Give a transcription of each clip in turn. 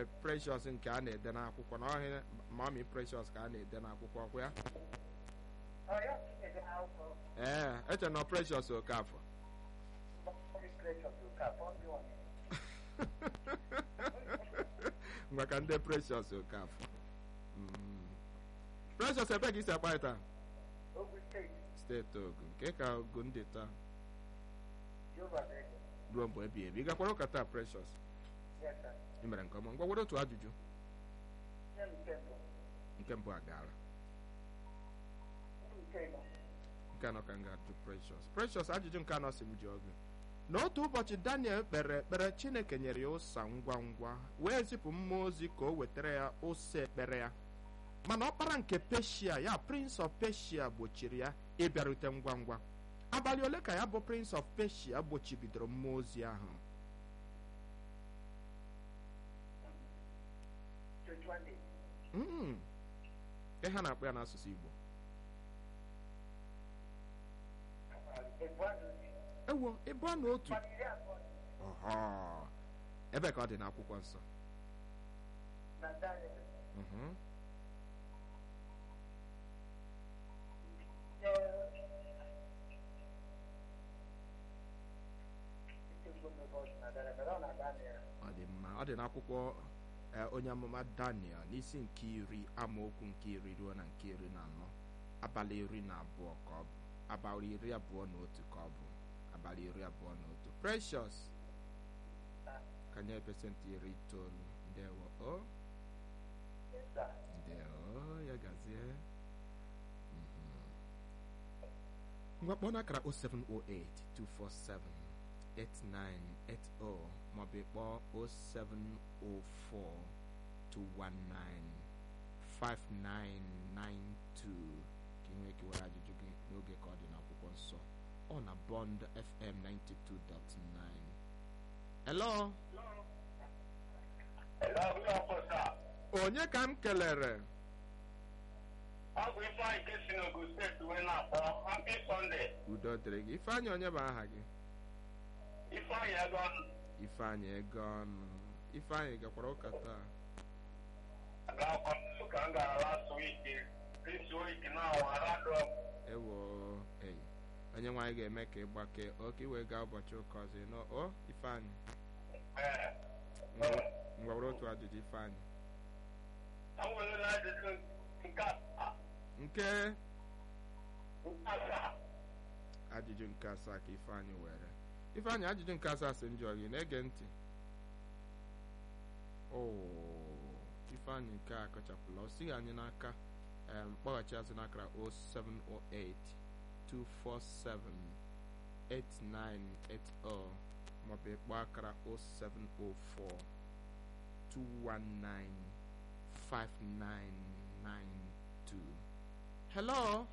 nwere precious nke a na-ede n'akwụkwọ na ọhịa mami precious ka a na-ede n'akwụkwọ ọkwa ya Ọ ya ede akwụkwọ ee eche na precious okafọ Mọmi Precious Okafor ndị ọnya. maka ndị precious okafọ Mm. precious ebe ka isi akpa taa Ogun steeti steeti ogun nke ka ogun dị taa Jehova dị ruo mgbe ebi ebi ị gakwara ụka taa precious yes sir. ị mere nke ọma ngwa were otu ajụjụ Nye m nke mbụ. nke mbụ agaala Nke ịnọ. nke anọ ka m ga-ajụ precious precious ajụjụ nke anọ si m ji ọgụ n'otu ụbọchị daniel kpere ekpere chineke nyere ya ụsa ngwa ngwa wee zipụ mmụọ ozi ka o wetara ya ụsa ekpere ya mana ọkpara nke peshia ya prince of peshia gbochiri ya ịbịarute ngwa ngwa abalị ole ka ya bụ prince of peshia gbochibidoro mmụọ ozi ahụ 21 days. Mm. ihe ha na-akpọ ya n'asụsụ igbo Ebu azụ dị. ewo ịbụ na otu Mmadụ iri abụọ ọhọ ebe ka ọ dị n'akwụkwọ nsọ na Daniel. Mhm. ọ dị mma ọ dị n'akwụkwọ eh, onye amụma daniel n'isi nke iri amaokwu nke iri ruo na nke iri na anọ abalị iri na abụọ ka ọ bụ abalị iri abụọ na otu ka ọ bụ abalị iri abụọ na otu precious ka nye pesentị iri itoolu ndewo o ndewo ya gazie Mhm. ngwa kpọọ n'akara 0708 247 8980 maọbụ ịkpọọ 0704 219 5992 ka ị nwee ike were ajụjụ gị n'oge ka ọ dị n'akwụkwọ nsọ ọ na bond fm 92.9 hello onye ka m kelere ọ bụ ifeanyị nke si n'ogo steeti wee na-akpọ happy sunday udo dịrị gị ifeanyị onye bụ aha gị ifeanyị ego ifeanyị ego ọnụ ifeanyị gakwara ụka taa ga-akwa ụka m gara last week this week na awarado ewo ei onye nwaanyị ga-eme ka ị gbakee oke iwe gaa ụbọchị ụka ọzọ ịnọ o ifeanyị ngwa ngwa were otu ajụjụ ifeanyị enwere na ajụjụ nke asaa nke nke asaa ajụjụ nke asaa ka ifeanyị were ifeanyị ajụjụ nke asaa si njọ gị na-ege ntị o ifeanyị nke a kọchapụla o sighị anyị n'aka em, kpọghachi azụ n'akara 0708 247 8980 maọbụ ịkpọ akara 0704 219 5992 hello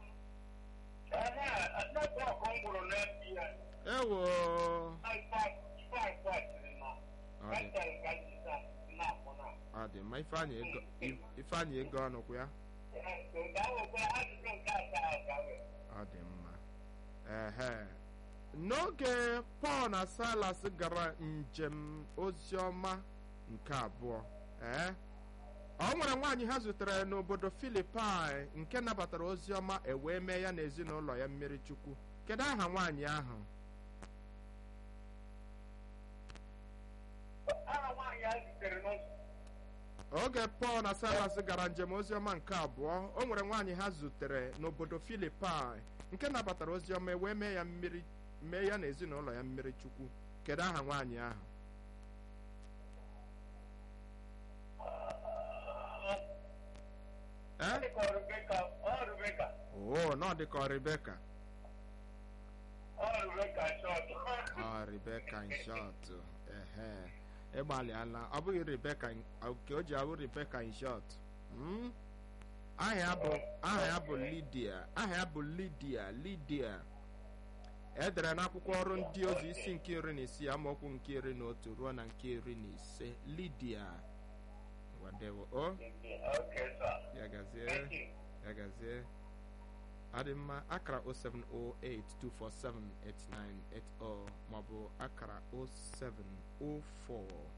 ehe netwọk m gwụrụ n'ebi ya ewo ifeanyị kwatiri na ọ dị etere ka ji na-akpụ na ọ dị mma ifeanyị ego ifeanyị ego ọnụ kwa ya ga-ewekwa ajụjụ nke asaa gawe ọ dị mma ehe n'oge pọl na silas gara njem oziọma nke abụọ ee ọ nwere nwaanyị ha zutere n'obodo filipai nke nabatara oziọma e wee mee ya na ezinụlọ ya mmiri chukwu kedu aha nwaanyị ahụ aha nwaanyị a zitere n'ụzọ oge pọl na silas gara njem oziọma nke abụọ o nwere nwaanyị ha zutere n'obodo filipai nke nabatara oziọma wee mee ya mmiri mee ya na ezinụlọ ya mmiri chukwu kedu aha nwaanyị ahụ ee dịka ọrụbeka ọrụbeka oo nọ dịka ọ rebeka ọrụbeka shọt ọ rebeka inshọt ehe ịgbalịala ọ bụghị rebeka nke o ji abụ rebeka inshọt Mm? aha ya bụ aha ya bụ lidia aha ya bụ lidia lidia edere n'akwụkwọ ọrụ ndị ozi isi nke iri na isii amaokwu nke iri na otu ruo na nke iri na ise lidia wadewo o okay sir ya gazie thank you ya gazie adị mma akara 07082478980 maọbụ akara 0704